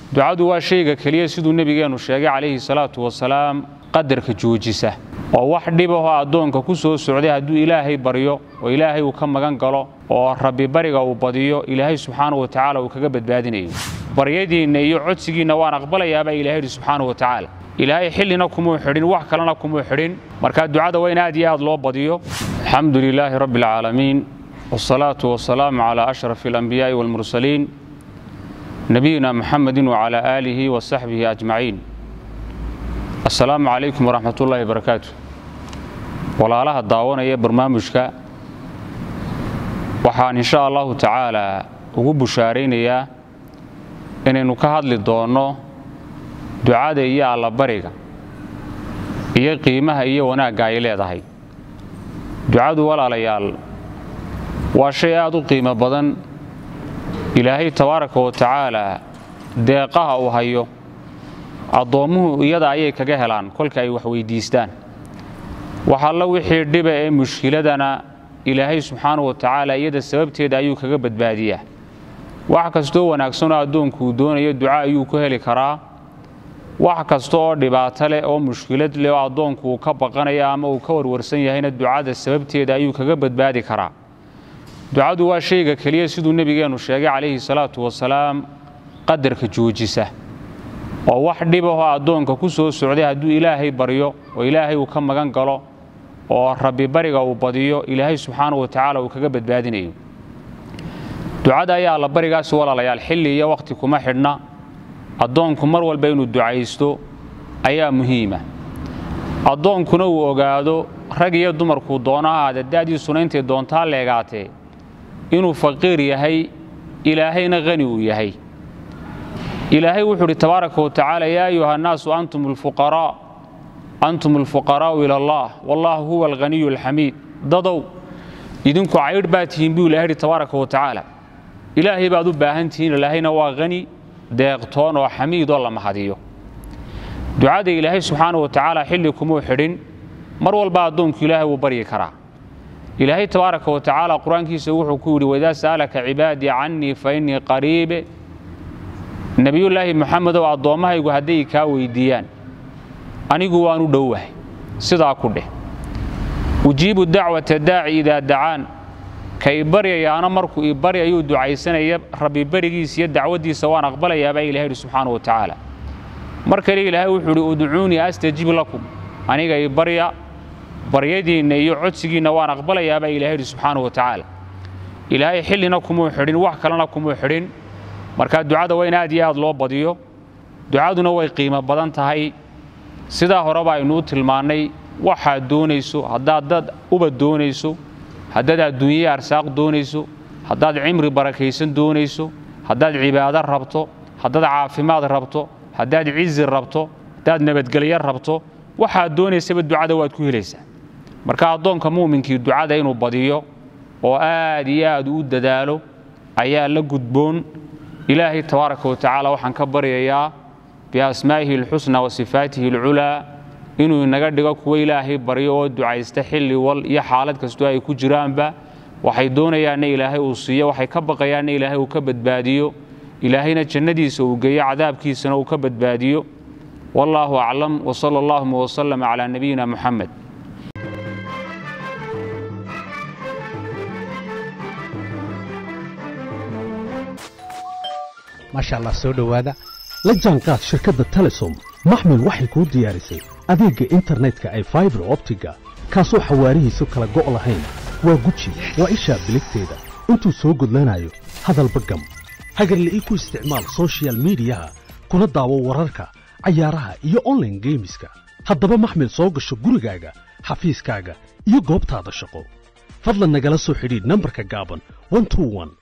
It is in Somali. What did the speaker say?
ducadu waa shayga keliya siduu nebigeennu sheegay calayhi salaatu wasalaam qadarka joojisa oo wax dhibahoo addoonka ku soo socday hadduu ilaahay baryo oo ilaahay uu ka magan galo oo rabbi bariga uu badiyo ilaahay subxaanahu wa tacaala uu kaga badbaadinayo baryadiinna iyo codsigiinna waan aqbalayaabaa ilahay yidhi subxaanahu wa tacaala ilaahay xillina kumuu xidhin wax kalena kumuu xidhin marka ducada waa in aad iyo aad loo badiyo alxamdu lilaahi rabbi alcaalamiin wsalaatu wasalaamu calaa ashrafi alanbiyaa'i waalmursaliin nabiyina muxamedin wacalaa aalihi wa saxbihi ajmaciin assalaamu calaykum waraxmat ullaahi barakaatu walaalaha daawanaya barnaamijka waxaan insha allahu tacaalaa ugu bushaaraynayaa inaynu ka hadli doonno ducada iyo allabariga iyo qiimaha iyo wanaagga ay leedahay ducadu walaalayaal waa shay aad u qiimo badan ilaahay tabaaraka wa tacaalaa deeqaha uu hayo addoommuhu iyada ayay kaga helaan kolka ay wax weyddiistaan wax alla wixii dhiba ee mushkiladana ilaahay subxaanahu wa tacaala iyada sababteeda ayuu kaga badbaadiyaa wax kastoo wanaagsanoo addoonku uu doonayo duca ayuu ku heli karaa wax kasta oo dhibaato leh oo mushkilad leh oo addoonku uu ka baqanaya ama uu ka warwarsan yahayna ducada sababteeda ayuu kaga badbaadi karaa ducadu waa shayga keliya siduu nebigeennu sheegay calayhi salaatu wasalaam qadarka joojisa oo wax dhibahoo addoonka ku soo socday hadduu ilaahay baryo oo ilaahay uu ka magan galo oo rabbi bariga uu badiyo ilaahay subxaanahu wa tacaala uu kaga badbaadinayo ducada ayaa allabarigaasi walaalayaal xilli iyo wakhti kuma xidhna addoonku mar walba inuu ducaysto ayaa muhiima addoonkuna uu ogaado rag iyo dumarkuu doono ahaade da'diisuna intay doontaa leegaatee inuu faqiir yahay ilaahayna hani uu yahay ilaahay wuxuu udhi tabaaraka wa tacaala yaa ayuha annaasu antum alfuqaraa antum alfuqaraa'u ila allah wallaahu huwa alghaniyu alxamiid dadow idinku caydh baa tihiin buu ilahay yidhi tabaaraka wa tacaala ilaahay baad u baahan tihiin ilaahayna waa hani deeqtoon oo xamiid oo la mahadiyo ducada ilaahay subxaana wa tacaala xilli kumuu xidhin mar walba addoonku ilaahay wuu baryi karaa ilaahay tabaaraka wa tacaala qur-aankiisa wuxuu ku yidhi waidaa sa'alaka cibaadii cannii fa innii qariibe nebiyullaahi moxamedow addoommahaygu hadday kaa weyddiiyaan anigu waan u dhowahay sidaa ku dheh ujiibu dacwata daaci idaa dacaan ka i baryayaana markuu i baryayuu ducaysanaya rabbi berigiisa iyo dacwaddiisa waan aqbalayaabaa ilahay yidhi subxaana wa tacaala mar kale ilaahay wuxuu idhi udcuunii astajib lakum aniga i barya baryadiinna iyo codsigiinna waan aqbalayaabaa ilahay yidhi subxaana wa tacaala ilaahay xillina kumuu xidhin wax kalena kumuu xidhin markaa ducada waa in aad iyo aad loo badiyo ducaduna way qiimo badan tahay sidaa horeba aynuu tilmaannay waxaad doonayso haddaad dad uba doonayso haddaad adduunye arsaaq doonayso haddaad cimri barakaysan doonayso haddaad cibaado rabto haddaad caafimaad rabto haddaad cizi rabto haddaad nabadgelyo rabto waxaad doonaysaba ducada waad ku helaysaa marka addoonka muuminkii ducada inuu badiyo oo aad iyo aad u dadaalo ayaa la gudboon ilaahay tabaaraka wa tacaala waxaan ka baryayaa biasmaa'ihi alxusna wa sifaatihi alculaa inuu inaga dhigo kuwa ilaahay baryo oo ducaysta xilli wal iyo xaalad kastoo ay ku jiraanba waxay doonayaanna ilaahay uu siiyo waxay ka baqayaanna ilaahay uu ka badbaadiyo ilaahayna jannadiisa uu geeyo cadaabkiisana uu ka badbaadiyo wallaahu aclam wsala allahuma wslama calaa nabiyina muxamed maasha allah soo dhowaada la jaanqaad shirkadda telesom maxmil waxay kuu diyaarisay adeegga internetka ay faibar optiga kaasoo xawaarihiisu kala go' lahayn waa guji waa ishaa biligteeda intuu soo gudlanayo hadalba gam hagarle ii ku isticmaal sochial midiyaha kuna daawo wararka cayaaraha iyo onlaine geemiska haddaba maxmil soo gasho gurigaaga xafiiskaaga iyo goobtaada shaqo fadlan nagala soo xidhiidh nambarka gaaban